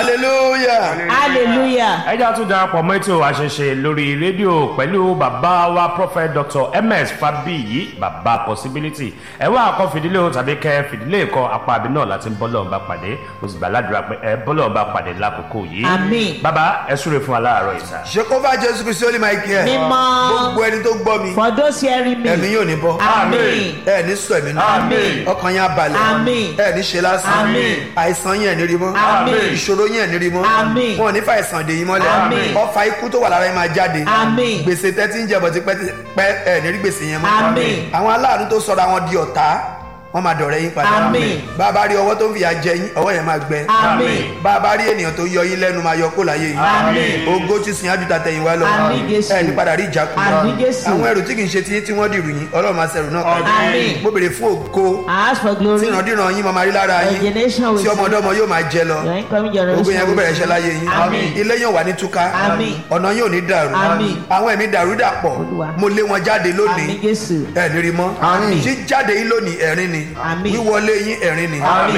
hallelujah. hallelujah. ẹ jẹ́ àtúndà darapọ̀ mọ́ ètò àṣẹṣe lórí rédíò pẹ̀lú bàbá wa prophet dr ms fabiyi bàbá possibility ẹ wá àkọ́ fìdílé o tàbí kẹ́ fìdílé kọ apá àbí náà láti bọ́lọ̀ bá pàdé mo sì gbàládùra pé ẹ bọ́lọ̀ bá pàdé lákòókò yìí. Àmín. bàbá ẹ súre fún wa láàárọ̀ ìta. Jehovah Jésù Kristi ó ní máa kí ẹ. Mímọ́. Gbogbo ẹni tó gbọ́ mi, for those hearing me. ẹ̀mí yóò ní bọ́. Àmín. Ẹ ní sọ ẹ̀mí náà. Àmín. Ọkàn yẹn á balẹ̀. Àmín. Ẹ ní ṣe lásán. Àmín. Àìsàn yẹn ní rí mọ́. Àmín. Ìṣòro yẹn ní rí mọ́. Àmín. Wọn ò ní fa àìsàn dè yín mọ́lẹ̀. Àmín. Ọfà ikú tó wà lára yín máa jáde. Àmín. Gbèsè tẹ́tí ń jẹbọ̀ ti pẹ́ ẹ ní rí gbèsè yẹn mọ́. Àmín. Àwọn aláàánú tó sọra wọn di ọ̀tá, wọ́n máa dọ̀rẹ́ yín padà. Àmín. Bàbá rí ọwọ́ tó ń fìyà jẹ yín, ọwọ́ yẹn máa gbẹ. Àmín. Bàbá rí ènìyàn tó yọ yín lẹ́nu máa yọ kó láyé yín. Àmín. Ògo ti sìn ájútà tẹ̀yìn wá lọ. Àmín Jésù. Ẹ ní padà rí ìjákulẹ̀. Àmín Jésù. Àwọn ẹrù tí kì í ṣe tiyín tí wọ́n dìrù yín, Ọlọ́run máa ṣẹrù náà kalẹ̀. Àmín. Mo bèrè fún ògo I ask for tí glory. ìrandíran yín máa máa rí lára Your yín. generation will Tí ọmọdọ́mọ yóò máa jẹ lọ. Your incoming Gbogbo yẹn kó bẹ̀rẹ̀ iṣẹ́ generation láyé yín. Àmín. Ilé yóò wà ní túká. Àmín. Ọ̀nà yóò ní dàrú. Àmín. Àwọn ẹ̀mí dàrú dàpọ̀. Olúwa. Mo lé wọn jáde lónìí. Àmín Jésù. Ẹ ní rí mọ́. Àmín. Jíjáde yín lónìí ẹ̀rín ni. Àmín. Wíwọlé yín ẹ̀rín ni. Àmín.